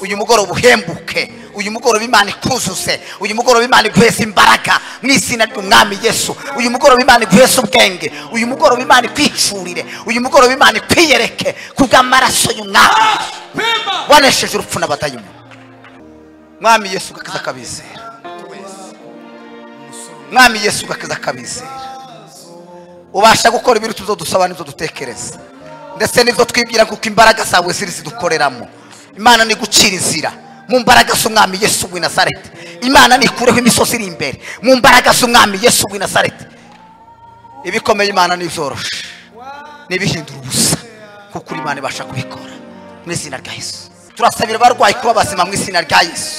uyu mugoroba uhembuke uyu mugoroba imana ikuzuse uyu mugoroba imana iguhese imbaraga mu izina ry'umwami yesu uyu mugoroba imana iguhese ubwenge uyu mugoroba imana ikwicurire uyu mugoroba imana ikwiyereke kubw'amaraso y'umwami pemba wanesheje urupfu n'abadayimoni mwami yesu ugakiza akabizera mwami yesu ugakiza akabizera ubasha gukora ibiruta ibyo dusaba n'ibyo dutekereza ndetse n'ibyo twibwira kuko imbaraga zawe ziri zidukoreramo imana ni gucira inzira mu mbaraga z'umwami yesu w'i nazareti imana nikureho imisozi iri imbere mu mbaraga z'umwami yesu w'i nazareti ibikomeye imana n'ibyoroshe ntibihindure ubusa kuko uri imana ibasha kubikora mu izina rya yesu turasabira abarwayi kuba bazima mu izina rya yesu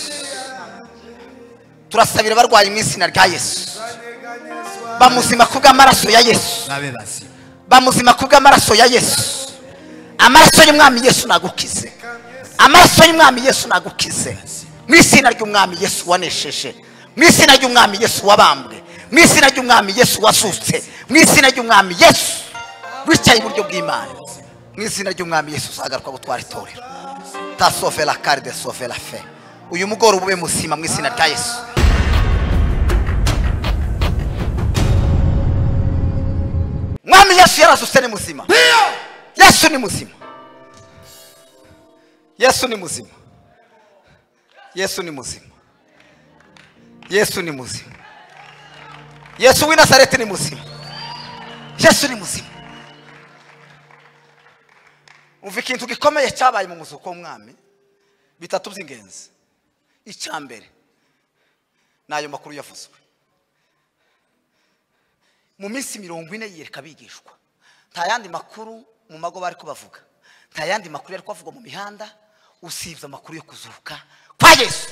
turasabira abarwayi mu izina rya yesu bamuzima kubw'amaraso ya yesu babe bazima bamuzima kubw'amaraso ya yesu amaraso y'umwami yesu nagukize amaraso y'umwami yesu nagukize mu izina ry'umwami yesu wanesheje mu izina ry'umwami yesu wabambwe mu izina ry'umwami yesu wasutse mu izina ry'umwami yesu wicaye iburyo bw'imana mu izina ry'umwami yesu uzagaruka gutwara itorero ta sove la kare de sove la fe uyu mugoroba ube muzima mu izina rya yesu mwami yesu yarazutse ni muzima ndiyo yesu ni muzima yesu ni muzima yesu ni muzima yesu ni muzima yesu w'i nazareti ni muzima yesu ni muzima umva ikintu gikomeye cyabaye mu muzuko w'umwami bitatu by'ingenzi icya mbere ni ayo makuru yavuzwe mu minsi mirongo ine yiyereka abigishwa nta yandi makuru mu mago bari kubavuga nta yandi makuru yari kubavuga mu mihanda usibye amakuru yo kuzuka kwa yesu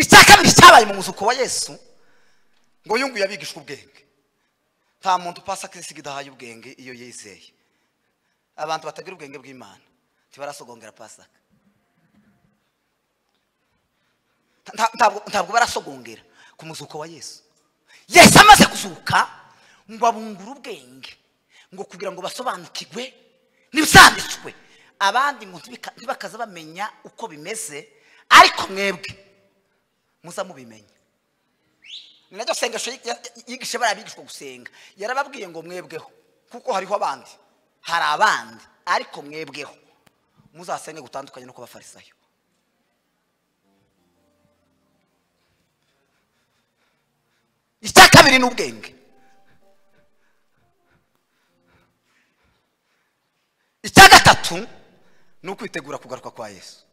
icya kabiri cyabaye mu muzuko wa yesu ngo yunguye abigishwa ubwenge nta muntu upasa kirisiga idahaye ubwenge iyo yizeye abantu batagira ubwenge bw'imana ntibarasogongera pasaka Nta- ntabwo ntabwo barasogongera ku muzuko wa yesu yesu amaze kuzuka ngo abungure ubwenge ngo kugira ngo basobanukirwe n'ibisanditswe abandi ngo ntibika- ntibakaze bamenya uko bimeze ariko mwebwe muza mubimenya ni naryo sengesho yi- ya- ya- yigishe bariya bigishwa gusenga yarababwiye ngo mwebweho kuko hariho abandi hari abandi ariko mwebweho muzasenge gutandukanye no kubafarisayo icya kabiri ni ubwenge icya gatatu ni ukwitegura kugaruka kwa yesu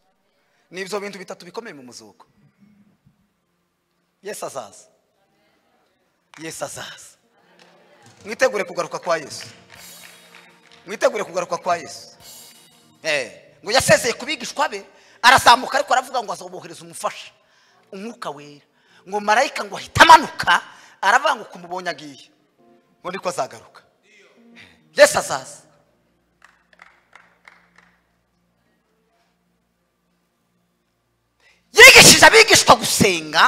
ni ibyo bintu bitatu bikomeye mu muzuko yesu azaza yesu azaza mwitegure kugaruka kwa yesu mwitegure kugaruka kwa yesu Eh, ngo yasezeye ku bigishwa be arazamuka ariko aravuga ngo azobohereza umufasha umwuka wera ngo marayika ngo ahita amanuka aravuga ngo kumubonye agiye ngo niko azagaruka yesu azaza yigishije abigishwa gusenga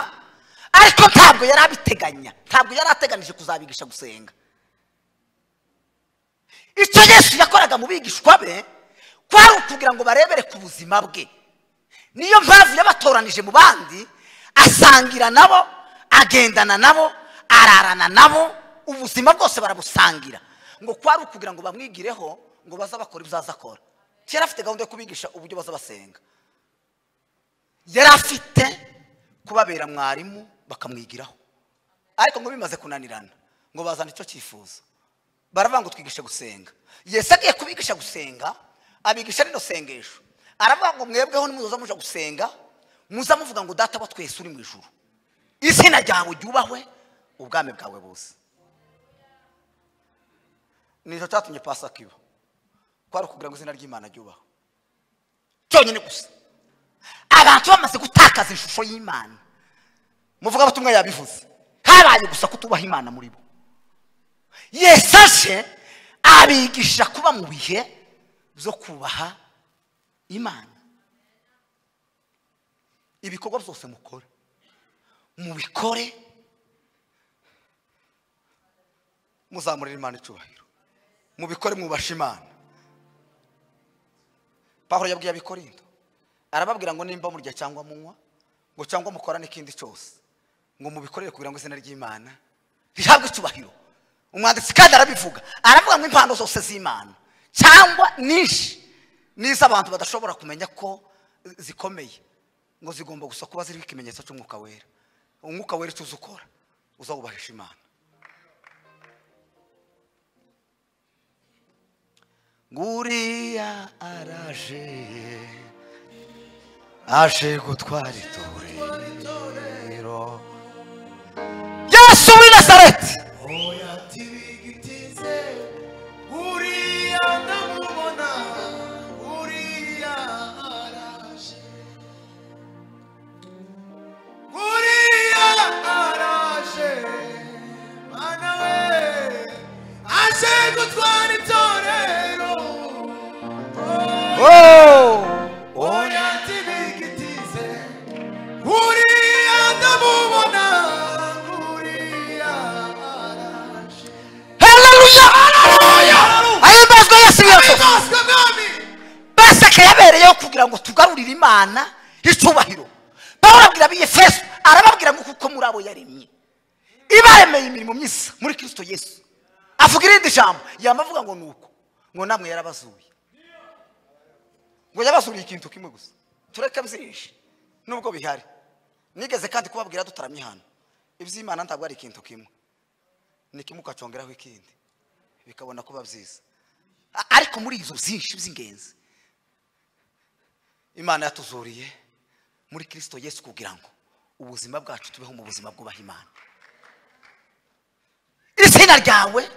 ariko ntabwo yari abiteganya ntabwo yari ateganije kuzabigisha gusenga icyo yesu yakoraga mu bigishwa be kwari ukugira ngo barebere ku buzima bwe niyo mpamvu yabatoranije mu bandi asangira nabo agendana nabo ararana nabo ubuzima bwose barabusangira ngo kwari ukugira ngo bamwigireho ngo baze bakora ibyo aza akora yari afite gahunda yo kubigisha uburyo baza basenga yari afite kubabera mwarimu bakamwigiraho ariko ngo bimaze kunanirana ngo bazana icyo cyifuzo baravuga ngo twigishe gusenga yesu agiye kubigisha gusenga abigisha rino sengesho aravuga ngo mwebweho nimuza muje gusenga muza muvuga ngo data wa twese uri mu ijuru izina ryawe ryubahwe ubwami bwawe buze nicyo cyatumye pasaka iba kwari ukugira ngo izina ry'imana ryubahwe cyonyine gusa abantu bamaze gutakaza ishusho y'imana muvuga abatumwa yabivuze habaye gusa kutubaha imana muri bo yesu aje abigisha kuba mu bihe byo kubaha imana ibikorwa byose mukora mubikore muzamurira imana icyubahiro mubikore mwubasha imana pahuro yabwiye abikorindo arababwira ngo nimba murya cyangwa munywa ngo cyangwa mukorane ikindi cyose ngo mubikorere kugira ngo izina ry'imana rihabwe icyubahiro umwanditsi kandi arabivuga aravuga ngo impano zose z'imana cyangwa nyinshi n'izo abantu badashobora kumenya ko zikomeye ngo zigomba gusa kuba ziriho ikimenyetso cy'umwuka wera umwuka wera icyo uza ukora uzawubahisha imana nguriya araje aje gutwara itorero yesu w'i nazareti oya tibigitize uriya ndamubona uriya araje uriya araje mana we aje gutwara itorero oya tibigitize uriya ndamubona uriya araje haleluya ahimbazwe yesu w'iyo Ahimbazwe mwami pasika yabereyeho kugira ngo tugarurire imana icyubahiro pawulo abwira ab'iyefeso arababwira ngo kuko muri abo yaremye ibaremeye imirimo myiza muri kirisito yesu avuga irindi jambo yamavuga ngo ni uko ngo namwe yarabazuye ngo yabazuriye ikintu kimwe gusa tureke byinshi nubwo bihari nigeze kandi kubabwira dutaramye hano iby'imana ntabwo ari ikintu kimwe ni kimwe ukacongeraho ikindi bikabona kuba byiza A- ariko muri izo byinshi by'ingenzi imana yatuzuriye muri kirisito yesu kugira ngo ubuzima bwacu tubeho mu buzima bwubaha imana izina ryawe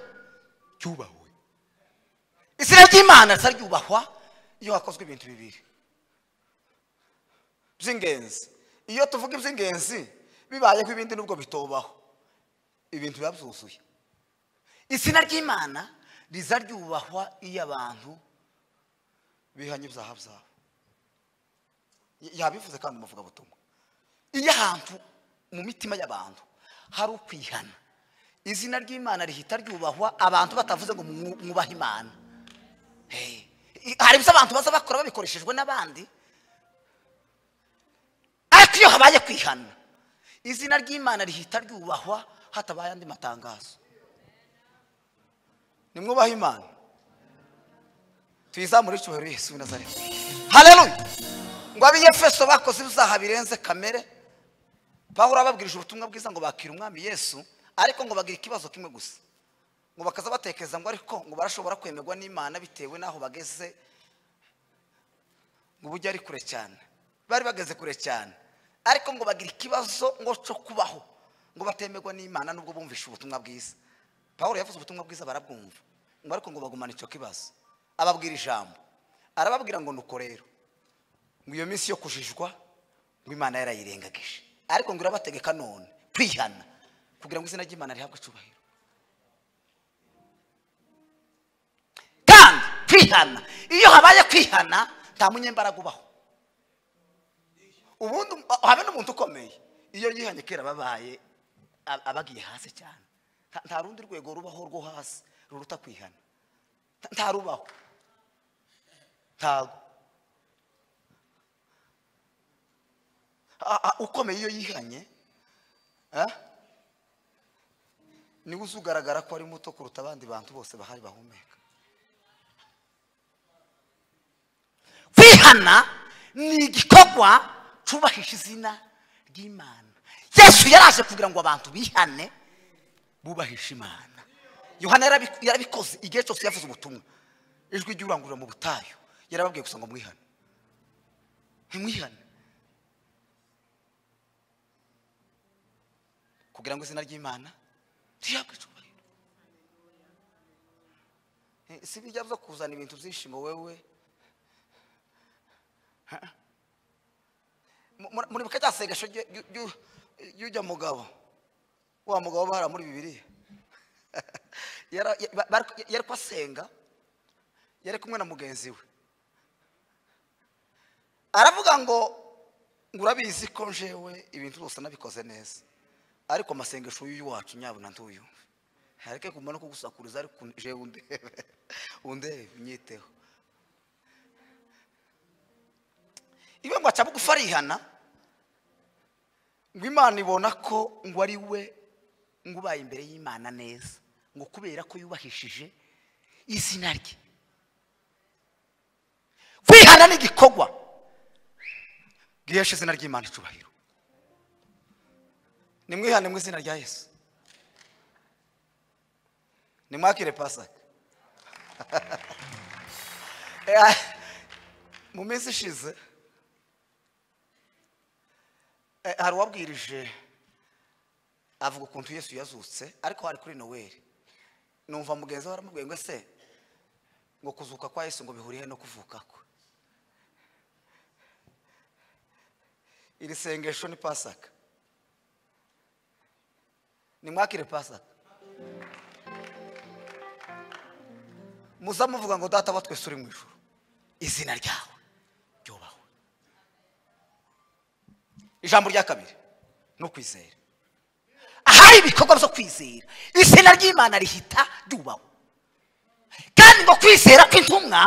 ryubahwe izina ry'imana risa ryubahwa iyo hakozwe ibintu bibiri by'ingenzi iyo tuvuga iby'ingenzi bibayeho ibindi nubwo bitobaho ibintu biba byuzuye izina ry'imana riza ryubahwa iyo abantu bihanye ibyaha byabo yabivuze kandi umuvugabutumwa iyo ahantu mu mitima y'abantu hari ukwihana izina ry'imana rihita ryubahwa abantu batavuze ngo mu- mwubahe imana Hey. I- hari ibyo abantu baza bakora babikoreshejwe n'abandi ariko iyo habaye kwihana izina ry'imana rihita ryubahwa hatabaye andi matangazo nimwubahe imana tuyizamure icyubahiro yesu w'i nazareti haleluya ngo ab'iyefeso bakoze ibyaha birenze kamere pawulo ababwirije ubutumwa bwiza ngo bakire umwami yesu ariko ngo bagira ikibazo kimwe gusa ngo bakaza batekereza ngo ariko ngo barashobora kwemerwa n'imana bitewe n'aho bageze ngo ubujya ari kure cyane bari bageze kure cyane ariko ngo bagira ikibazo ngo cyo kubaho ngo batemerwa n'imana nubwo bumvishe ubutumwa bwiza pawulo yavuze ubutumwa bwiza barabwumva ngo ariko ngo bagumane icyo kibazo ababwira ijambo arababwira ngo nuko rero ngo iyo minsi yo kujijwa ngo imana yarayirengagije ariko ngo irabategeka none kwihana kugira ngo izina ry'imana rihabwe icyubahiro kandi kwihana iyo habaye kwihana nta munyembaraga ubaho ubundi habe n'umuntu ukomeye iyo yihanye kera babaye ab- abagiye hasi cyane Nta- nta rundi rwego rubaho rwo hasi ruruta kwihana Nta- nta rubaho ntago Ah, ah, ukomeye iyo yihanye ah? niwe uzugaragara ko ari muto kuruta abandi bantu bose bahari bahumeka kwihana ni igikorwa cyubahisha izina ry'imana yesu yaraje kugira ngo abantu bihane bubahisha imana yohana yarabi- yarabikoze igihe cyose yavuze ubutumwa ijwi ry'urangurura mu butayu yarababwiye gusa ngo mwihane ntimwihane kugira ngo izina ry'imana rihabwe icyubahiro Eh, si bijya byo kuzana ibintu byinshi ngo wewe Ha? Mu- muri- muri buka cyasengesho ry'u- ry'u- ry'u- ry'ujya mugabo wa mugabo bahara muri bibiliya Yara- ya- ba- bari- yari kwasenga yari kumwe na mugenzi we aravuga ngo ngo urabizi ko njewe ibintu byose nabikoze neza ariko amasengesho y'uyu wacu nyabona ntuyu hareke kumva no kugusakuriza ariko un- jewe undebe undebe unyiteho iwe ngo aca bugufi arihana ngo imana ibona ko ngo ari we ngo ubaye imbere y'imana neza ngo kubera ko yubahishije izina rye kwihana ni igikorwa gihesha izina ry'imana icyubahiro nimwihane mu izina rya yesu nimwakire pasaka Eh, mu minsi ishize Eh, hari uwabwirije avuga ukuntu yesu yazutse ariko hari kuri noweli numva mugenzi we aramubwiye ngo ese ngo kuzuka kwa yesu ngo bihuriye no kuvuka kwe iri sengesho ni pasaka nimwakire pasaka muzamuvuga ngo data wa twese uri mu ijuru izina ryawe ryubahwe ijambo rya kabiri ni ukwizera ahari ibikorwa byo kwizera izina ry'imana rihita ryubahwa kandi ngo kwizera kw'intumwa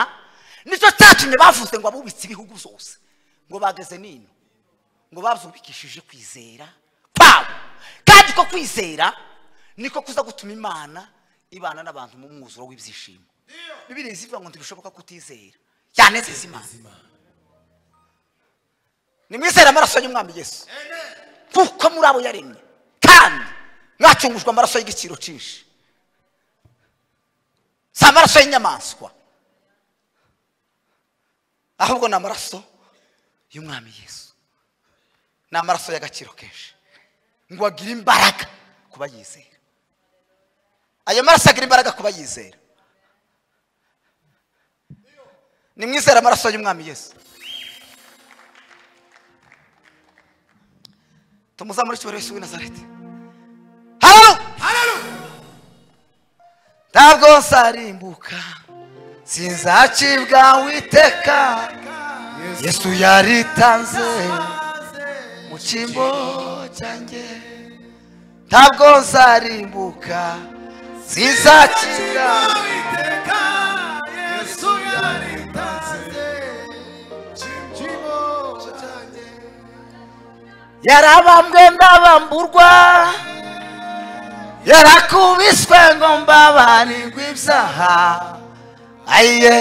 nicyo cyatumye bavuze ngo abubitse ibihugu byose ngo bageze nino ngo bazubikishije kwizera kwabo kandi ko kwizera niko kuza gutuma imana ibana n'abantu mu mwuzuro w'ibyishimo bibiri zivuga ngo ntibishoboka kutizera cyane zizimana nimwizere amaraso y'umwami yesu kuko muri abo yaremye kandi mwacungujwe amaraso y'igiciro cyinshi si amaraso y'inyamaswa ahubwo ni amaraso y'umwami yesu ni amaraso y'agaciro kenshi ngo agire imbaraga ku bayizera ayo maraso agira imbaraga ku bayizera nimwizere amaraso y'umwami yesu tumuzamure cyubahiro yesu w'i nazareti halo Hallelujah. ntabwo nsarimbuka sinzacibwa witeka yesu yaritanze mu cyimbo cyanjye ntabwo nsarimbuka sinzacibwa Uwiteka, Yesu yaritanze, kimbo cyanjye. yarabambwe ndabamburwa yarakubiswe ngo mbabarirwe ibyaha ayiye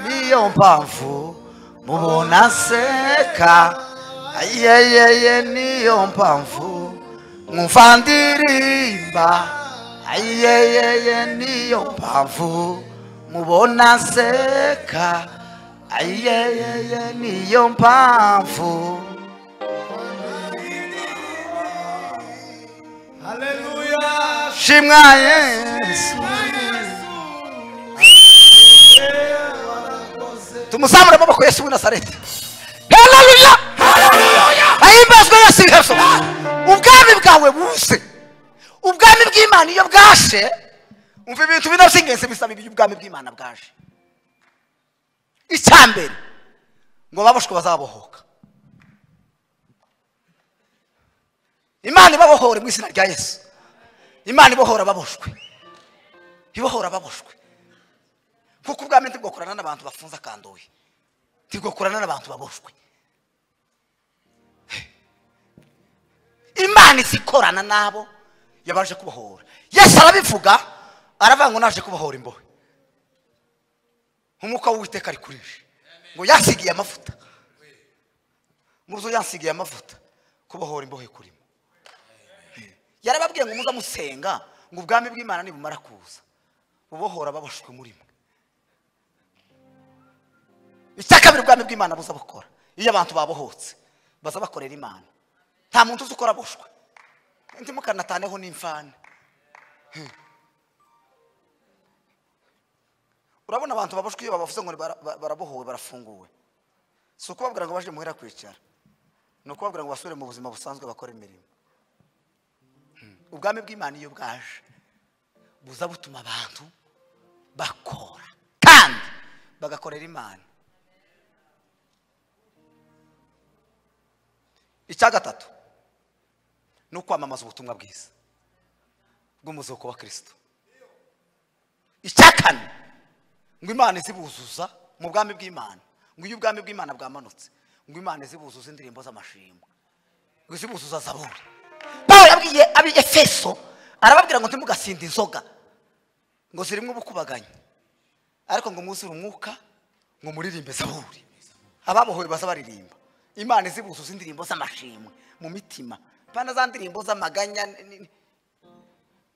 niyo mpamvu mubona nseka ayiyeye niyo mpamvu mwumva ndirimba ayiyeye niyo mpamvu mubona nseka ayiyeye niyo mpamvu Hallelujah. shimwa yesu tumuzamure amaboko yesu w'i nazareti haleluya ahimbazwe yesu yesu ubwami bwawe buze ubwami bw'imana iyo bwaje umva ibintu bine by'ingenzi bisaba ibyo ubwami bw'imana bwaje icya mbere ngo baboshwe bazabohoka imana ibabohore mu izina rya yesu imana ibohora baboshwe ibohora baboshwe kuko ubwami ntibwokorana n'abantu bafunze akandoye ntibwokorana n'abantu baboshwe imana izi ikorana n'abo yabaje kubohora yesu arabivuga aravuga ngo naje kubohora imbohe nk'umwuka w'uwiteka ari kuri je ngo yansigiye amavuta muruzo yansigiye amavuta kubohora imbohe kurimo yarababwiye ngo muze musenga ngo ubwami bw'imana nibumara kuza bubohora baboshwe muri mwe icya kabiri ubwami bw'imana buza bukora iyo abantu babohotse baza bakorera imana nta muntu uzi uko araboshwe ntimukanataneho n'imfane urabona abantu baboshwe iyo babavuze ngo bara- ba- barabohowe barafunguwe si ukubabwira ngo baje muhera kwicara ni ukubabwira ngo basubire mu buzima busanzwe bakore imirimo ubwami bw'imana iyo bwaje buza butuma abantu bakora kandi bagakorera imana icya gatatu ni ukwamamaza ubutumwa bwiza bw'umuzuko wa kirisito icya kane ngo imana izibuzuza mu bwami bw'imana ngo iyo ubwami bw'imana bwamanutse ngo imana izibuzuze indirimbo z'amashimwe ngo izibuzuze zaburi pawulo yabwiye ab'efeso arababwira ngo ntimugasinda inzoga ngo zirimo ubukubaganyi ariko ngo mwuzure umwuka ngo muririmbe zaburi ababohowe bazabaririmba imana izibuzuza indirimbo z'amashimwe mu mitima pana za ndirimbo z'amaganya ni- ni-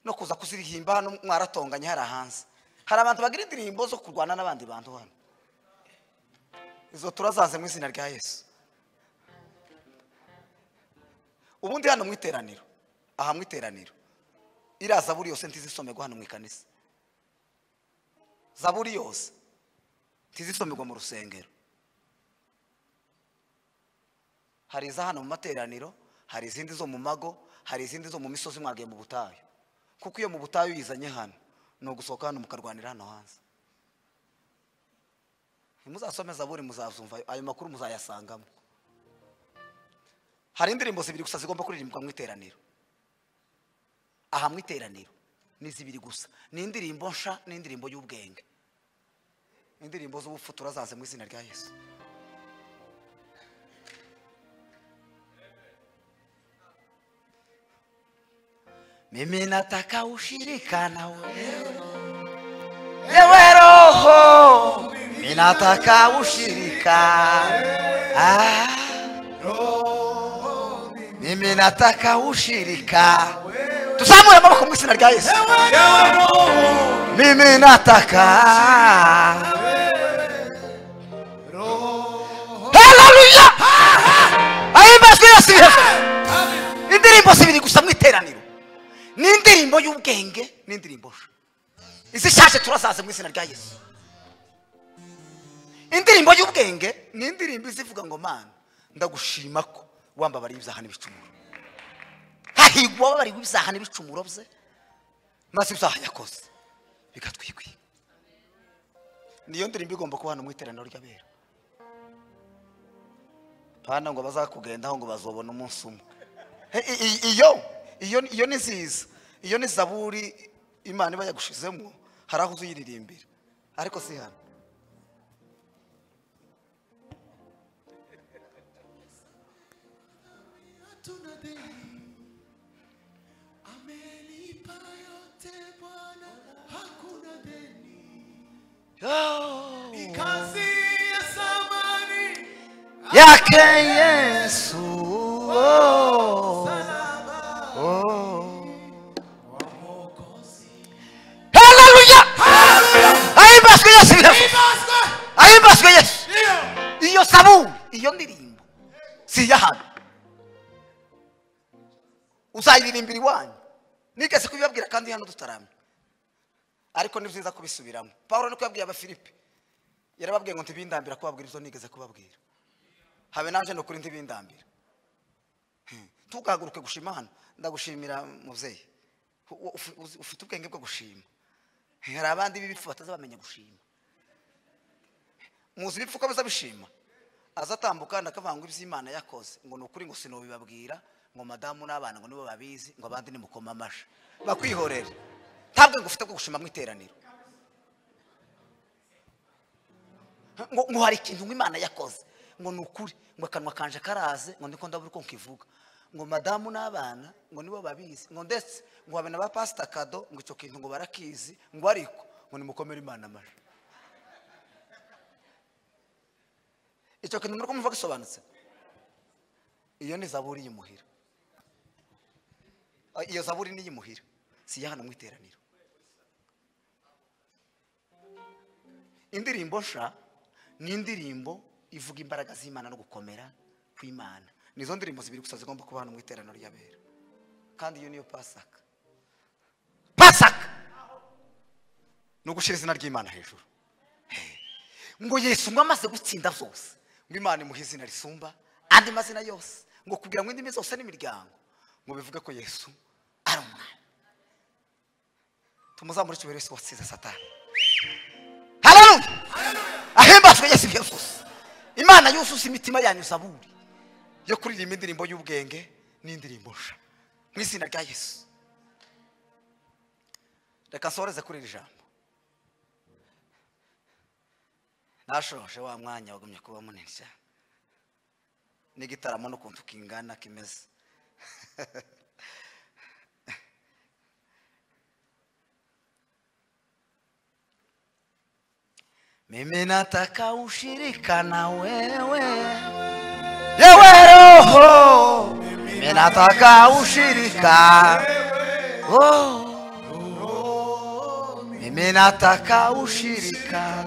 no kuza kuzirihimba hano mwaratonganye hari hanze hari abantu bagira indirimbo zo kurwana n'abandi bantu hano izo turazaze mu izina rya yesu ubundi hano mu iteraniro aha mu iteraniro iriya zaburi yose ntizisomerwa hano mu ikanisa zaburi yose ntizisomerwa mu rusengero hari iza hano mu materaniro hari izindi zo mu mago hari izindi zo mu misozi mwagiye mu butayu kuko iyo mu butayu uyizanye hano ni ugusohoka hano mukarwanira hano hanze ntimuzasome zaburi muzazumva ayo makuru muzayasangamo hari indirimbo zibiri gusa zigomba kuririmbwa mu iteraniro aha mu iteraniro ni zibiri gusa ni indirimbo nsha n'indirimbo y'ubwenge indirimbo z'ubupfu turazaze mu izina rya yesu mimi nataka ushirika na wewe ewe roho mimi nataka ushirika ah. mimi nataka ushirika tuzamure amaboko mu izina rya yesu mimi nataka haleluya ahimbazwe yesu hejuru indirimbo zibiri gusa mu iteraniro ni indirimbo y'ubwenge n'indirimbo nshya izishaje turazaze mu izina rya yesu indirimbo y'ubwenge ni indirimbo izivuga ngo mana ndagushima ko wambabariye ibyaha n'ibicumuro hahigwa wababariwe ibyaha n'ibicumuro bye maze ibyaha yakoze bigatwikwiga niyo ndirimbo igomba kuba hano mu iteraniro ry'abera pana ngo bazakugendaho ngo bazobona umunsi umwe He, i- i- iyo iyo iyo ni nziza iyo ni zaburi imana iba yagushizemo hari aho uzuyiririmbira ariko si hano Kazi ya samani yake yesu oh. haleluya ahimbazwe yesu ibiravuga. ahimbazwe yesu iyo sabuni iyo ndirimbo si iyahano uzayiririmbira iwanyu nigeze kubibabwira kandi hano dutaramye ariko ni byiza kubisubiramo paul niko yabwiye abafilipi yarababwiye ngo ntibindambira kubabwira ibyo nigeze kubabwira habe naje ni ukuri ntibindambira Hmm. ntugahaguruke gushima hano ndagushimira muzeyi U- u- uzi- ufite ubwenge bwo gushima hari abandi b'ibipfu batazabamenya gushima muzi ibipfu ko bizabishima aza atambuka ndakavanga iby'imana yakoze ngo ni ukuri ngo sinubibabwira ngo madamu n'abana ngo nibo babizi ngo abandi nimukoma amashyi bakwihorere nta bwenge ufite bwo gushima mu iteraniro ngo ngo hari ikintu ngo imana yakoze ngo ni ukuri ngo akanwa kanje karaze ngo niko ndabura uko nkivuga ngo madamu n'abana ngo nibo babizi ngo ndetse ngo habe na ba pasita kado ngo icyo kintu ngo barakizi ngo ariko ngo nimukomere imana amajwi icyo kintu muri kumva gisobanutse iyo ni zaburi y'imuhira Ah, iyo zaburi ni iy'imuhira si iya hano mu iteraniro indirimbo nsha ni indirimbo ivuga imbaraga z'imana no gukomera kw'imana nizo ndirimbo zibiri gusa zigomba kuba hano mu iteraniro ry'abera kandi iyo niyo pasaka pasaka ni ugushyira izina ry'imana hejuru ngo yesu ngo amaze gutsinda zose ngo imana imuhe izina risumba andi mazina yose ngo kugira ngo indimi zose n'imiryango ngo bivuge ko yesu ari umwami tumuzamure icyubahiro yesu watsinze satani haleluya ahimbazwe yesu byose imana yuzuza imitima yanyu zaburi yo kuririmba indirimbo y'ubwenge n'indirimbo nsha mu izina rya yesu reka nsoreze kuri iri jambo nashoje wa mwanya wagumye kuba munini cyane n'igitaramo n'ukuntu kingana kimeze mimi nataka ushirika na wewe yewe roho mimi nataka ushirika oh. mimi nataka ushirika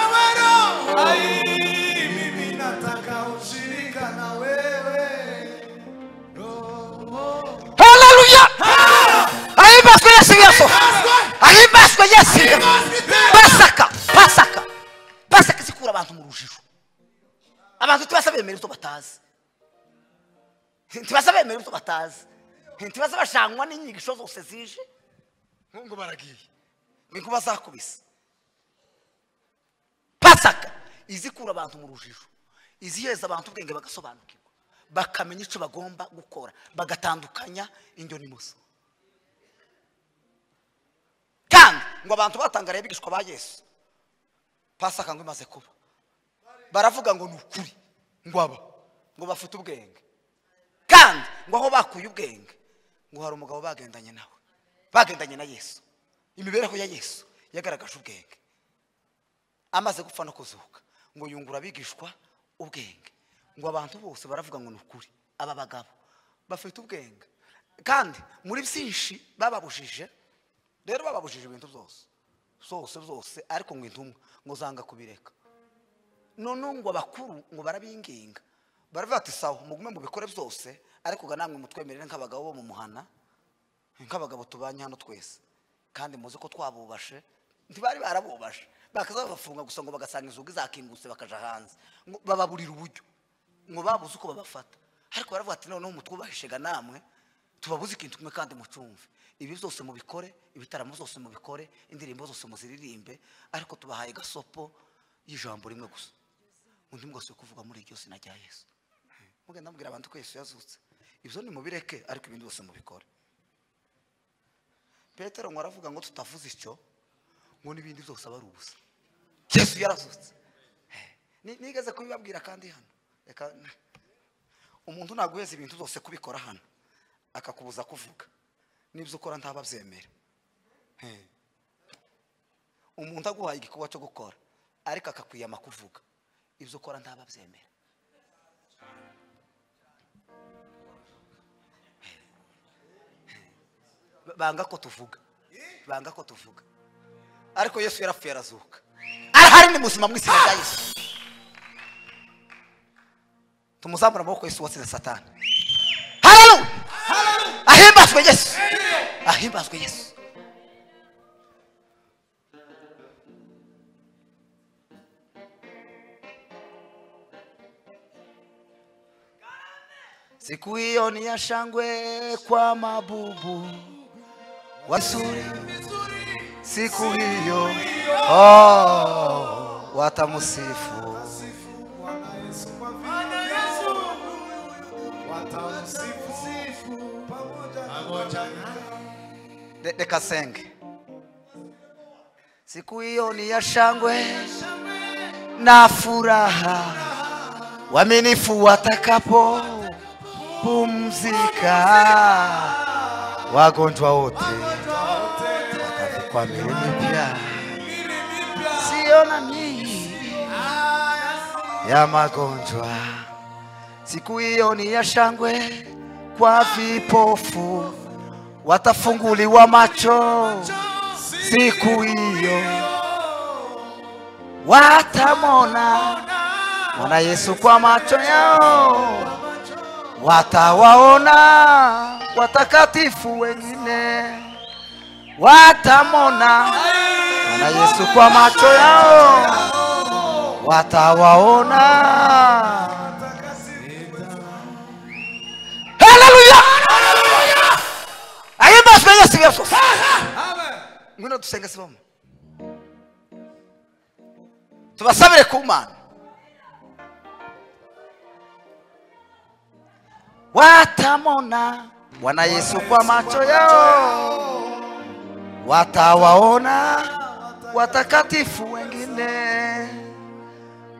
Ewe Roho, hai, mimi nataka ushirika na wewe. haleluya ahimbazwe yesu yesu Ahimbazwe! ahimbazwe yesu yesu Ahimbazwe iteka! pasaka pasaka pasaka zikura abantu mu rujijo abantu ntibasa bemera ibyo batazi ntibasa bemera ibyo batazi ntibasa bashangwa n'inyigisho zose zije nkungu baragiye ni kuba zakubise pasaka izikura abantu mu rujijo izihereza abantu ubwenge bagasobanukirwa bakamenya icyo bagomba gukora bagatandukanya indyo n'imoso kandi ngo abantu batangariye bigishwa ba yesu pasaka ngo imaze kuba baravuga ngo ni ukuri ngo aba ngo bafite ubwenge kandi ngo aho bakuye ubwenge ngo hari umugabo bagendanye nawe bagendanye na yesu imibereho ya yesu yagaragaje ubwenge amaze gupfa no kuzuka ngo yungura abigishwa ubwenge ngo abantu bose baravuga ngo ni ukuri aba bagabo bafite ubwenge kandi muri byinshi bababujije rero bababujije ibintu byose zose zose ariko ngo intumwa ngo zanga kubireka noneho ngo abakuru ngo barabinginga baravuga ati sawa mugume mubikore byose ariko ga namwe mutwemerere nk'abagabo bo mu muhana nk'abagabo tubanye hano twese kandi muzi ko twabubashe ntibari barabubashe bakaza babafunga gusa ngo bagasanga inzugi zakingutse bakaja hanze ngo bababurira uburyo ngo babuze uko babafata ariko baravuga ati noneho mutwubahishaga namwe tubabuze ikintu kimwe kandi mucumve ibi byose mubikore ibitaramo zose mubikore indirimbo zose muziririmbe ariko tubahaye gasopo y'ijambo rimwe gusa undi mwese kuvuga muri iryo sina rya yesu mugenda mubwira abantu ko yesu yazutse ibyo nimubireke ariko ibindi byose mubikore petero ngo aravuga ngo tutavuze icyo ngo n'ibindi byose aba ari ubusa yesu yarazutse Eh, ni- nigeze kubibabwira kandi hano reka umuntu ntaguheza ibintu byose kubikora hano akakubuza kuvuga n'ibyo ukora ntababyemera Eh. umuntu aguhaye igikorwa cyo gukora ariko akakwiyama kuvuga ibyo ukora ntababyemera Ba- banga ko tuvuga banga ko tuvuga ariko yesu yarapfuye arazuka arahari ni muzima mu izina rya yesu tumuzamura amaboko yesu watsinze satani haleluya ahimbazwe yesu ahimbazwe yesu siku hiyo ni ya shangwe kwa mabubu wazuri siku hiyo oh, watamusifu Bwana Yesu, watamsifu pamoja na Re- reka senge siku hiyo ni ya shangwe na furaha waminifu watakapo pumzika wagonjwa wote watavikwa mili mipya siyo na miili ya magonjwa. Siku hiyo ni ya shangwe kwa vipofu, watafunguliwa macho siku hiyo, watamona mwana Yesu kwa macho yao, watawaona watakatifu wengine, watamona mwana Yesu kwa macho yao watawaona haleluya ahimbazwe yesu yesu ngwino dusenge siboma tubasabire ku mana watamona bwana yesu kwa macho yao watawaona watakatifu wengine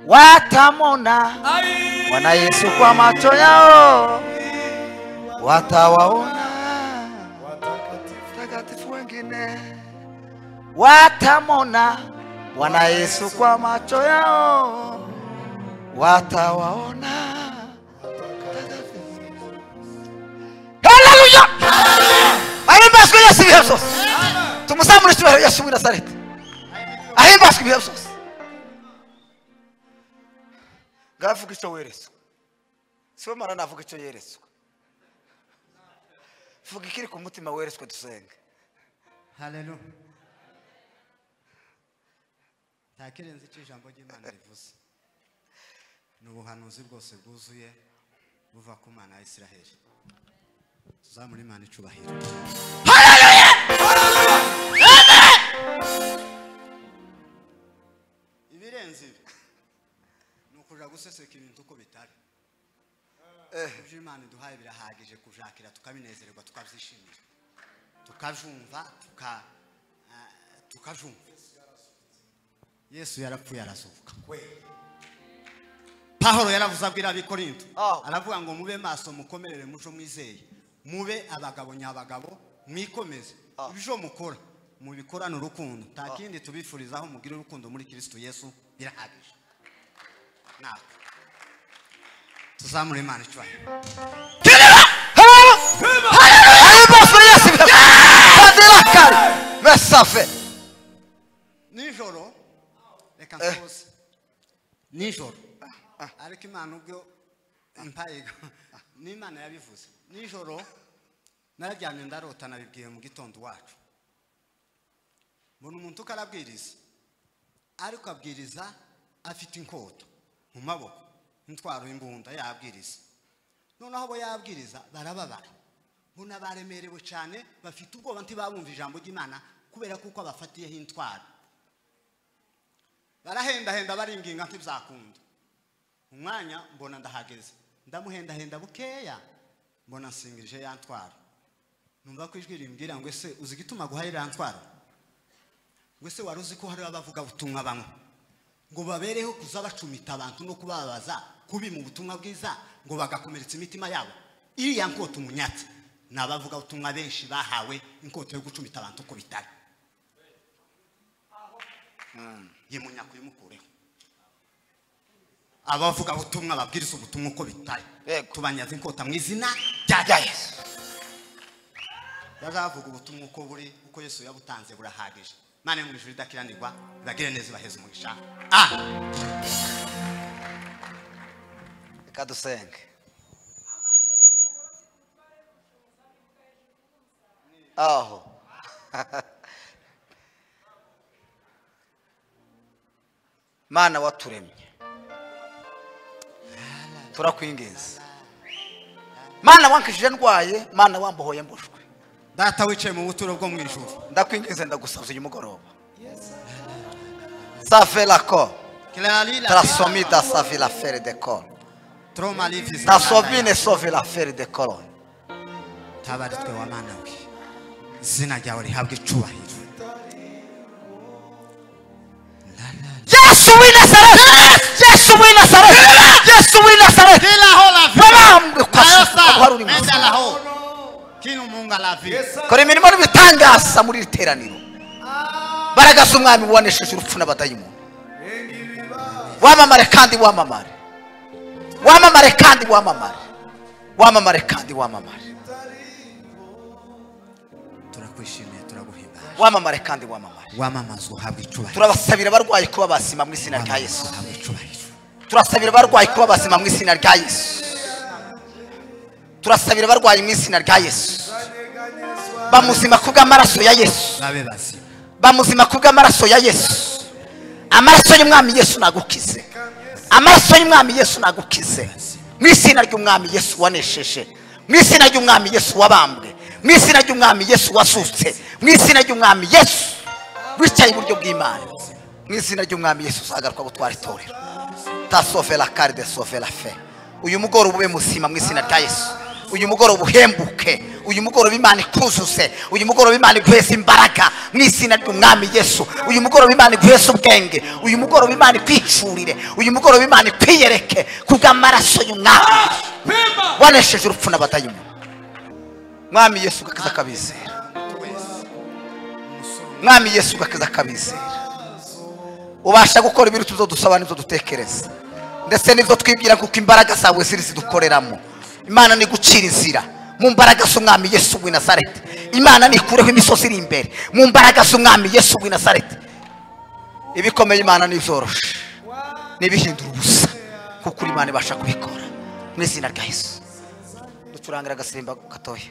watamona Ai, Bwana Yesu kwa macho yao watawaona watakatifu. takatifu wengine watamona Bwana Yesu kwa macho yao watawaona Haleluya! ahimbazwe yesu ibihe byose tumusambure icyubahiro yesu w'i nazareti ahimbazwe ibihe byose ngavuga icyo weretswe siwe mana navuga icyo yeretswe vuga ikiri ku mutima weretswe dusenge haleluya nta kirenze icyo ijambo ry'imana rivuze ni ubuhanuzi bwose bwuzuye buva ku mana ya isiraheli tuzamure imana icubahiro ibirenze ibi ni ukuja guseseka ibintu uko bitari ibyo imana iduhaye birahagije kujakira tukabinezererwa tukabyishimira tukajumva tuka ah, tukajumva yesu yarapfuye arazuka pahoro yaravuze abwira abikorinto Oh. aravuga ngo mube maso mukomerere muco mwizeye mube abagabo nyabagabo mwikomeze Oh. ibyo mukora mubikorane urukundo nta kindi tubifurizaho mugire urukundo muri kristo yesu birahagije nako tuzamure imana icyubahiro ahimbazwe yesu ibihe byose kadirakari mesafe nijoro reka nsoze nijoro ariko imana ubwo mpaye n'imana yabivuze nijoro nararyamye ndarota nabibwiye mu gitondo wacu mbona umuntu uko arabwiriza ariko abwiriza afite inkoto mu maboko intwaro y'imbunda yabwiriza noneho abo yabwiriza barababara mbona baremerewe cyane bafite ubwoba ntibabumva ijambo ry'imana kubera kuko abafatiyeho intwaro barahendahenda baringinga ntibizakunda umwanya mbona ndahageze ndamuhendahenda bukeya mbona nsingirije ya ntwaro numva ko ijwi rimbwira ngo ese uzi igituma guhaye iriya ntwaro ngo ese wari uzi ko hari abavuga butumwa bamwe ngo babereho kuza bacumita abantu no kubabaza kubi mu butumwa bwiza ngo bagakomeretsa imitima yabo iriya nkota umunyatsi ni abavuga butumwa benshi bahawe inkota yo gucumita abantu uko bitari ye munyako imukureho abavuga ubutumwa babwiriza ubutumwa uko bitari Yego. tubanyaze inkota mu izina rya rya yesu yaravuga ubutumwa uko buri uko yesu yabutanze burahagije mane mu ijuru idakiranirwa ibagire neza ibaheze umugisha amen reka dusenge aho mana waturemye turakwinginze mana wankijije ndwaye mana wambohoye mbushwe data wicaye mu buturo bwo mu ijuru ndakwinginze ndagusaza uyu mugoroba save la cor trasomida save la fere de cor tasomine sove la fere de cor tabaritwe wa mana we izina ryawe rihabwe icubahiro yesu w'i nazareti yesu w'i nazareti yesu w'i nazareti babambwe kwasuka guhari uri munsi kora imirimo n'ibitangaza muri iri teraniro baragaza umwami wanesheje urupfu n'abadayimuntu wamamare kandi wamamare wamamare kandi wamamare wamamare kandi wamamare turakwishimiye turaguhimbaje wamamare kandi wamamare wamamaza uhabwe icubahiro turabasabira abarwayi kuba basima mu izina rya yesu uhabwe icubahiro turasabira abarwayi kuba bazima mu izina rya yesu turasabira abarwayi mu izina rya yesu bamuzima ku bw'amaraso ya yesu babe bazima bamuzima ku bw'amaraso ya yesu amaraso y'umwami yesu nagukize amaraso y'umwami yesu nagukize mu izina ry'umwami yesu wanesheje mu izina ry'umwami yesu wabambwe mu izina ry'umwami yesu wasutse mu izina ry'umwami yesu wicaye iburyo bw'imana mu izina ry'umwami yesu uzagaruka gutwara itorero tasove la kare de sove la fe uyu mugoroba ube muzima mu izina rya yesu uyu mugoroba uhembuke uyu mugoroba imana ikuzuse uyu mugoroba imana iguheze imbaraga mu izina ry'umwami yesu uyu mugoroba imana iguheze ubwenge uyu mugoroba imana ikwicurire uyu mugoroba imana ikwiyereke kubw'amaraso y'umwami Pimba! wanesheje urupfu n'abadayimoni mwami yesu ugakiza akabizera mwami yesu ugakiza akabizera ubasha gukora ibintu tuzo dusaba n'ibyo dutekereza ndetse n'ibyo twibwira kuko imbaraga zawe ziri zidukoreramo imana ni gucira inzira mu mbaraga z'umwami yesu w'i nazareti imana nikureho imisozi iri imbere mu mbaraga z'umwami yesu w'i nazareti ibikomeye imana n'ibyoroshe n'ibihindura ubusa kuko uri imana ibasha kubikora mu izina rya yesu ducurangira agasimba gatoya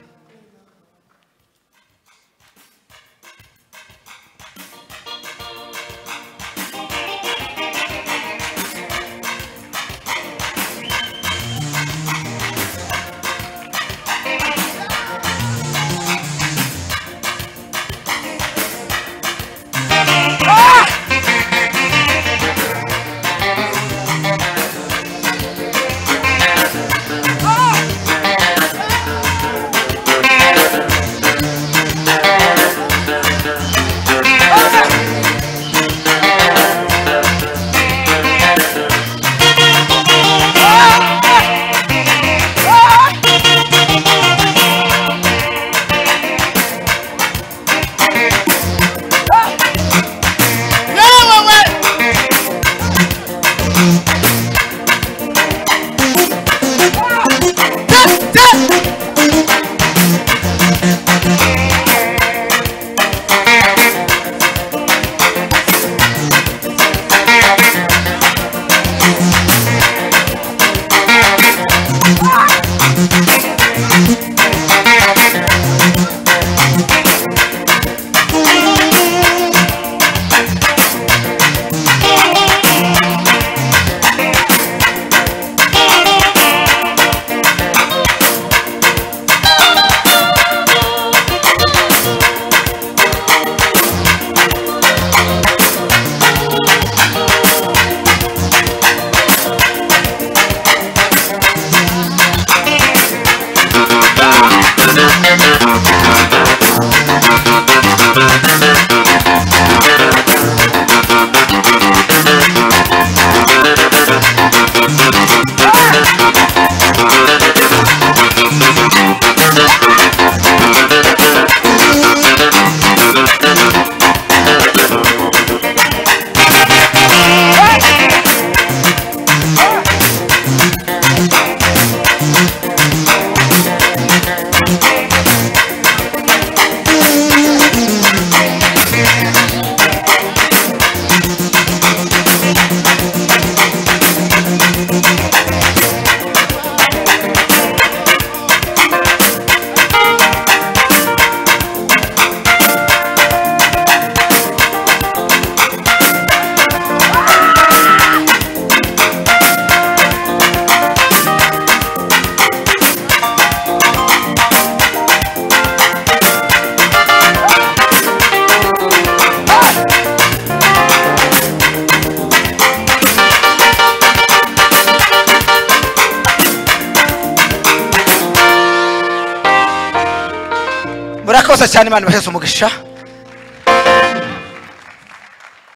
murakoze cyane imana ibaheze umugisha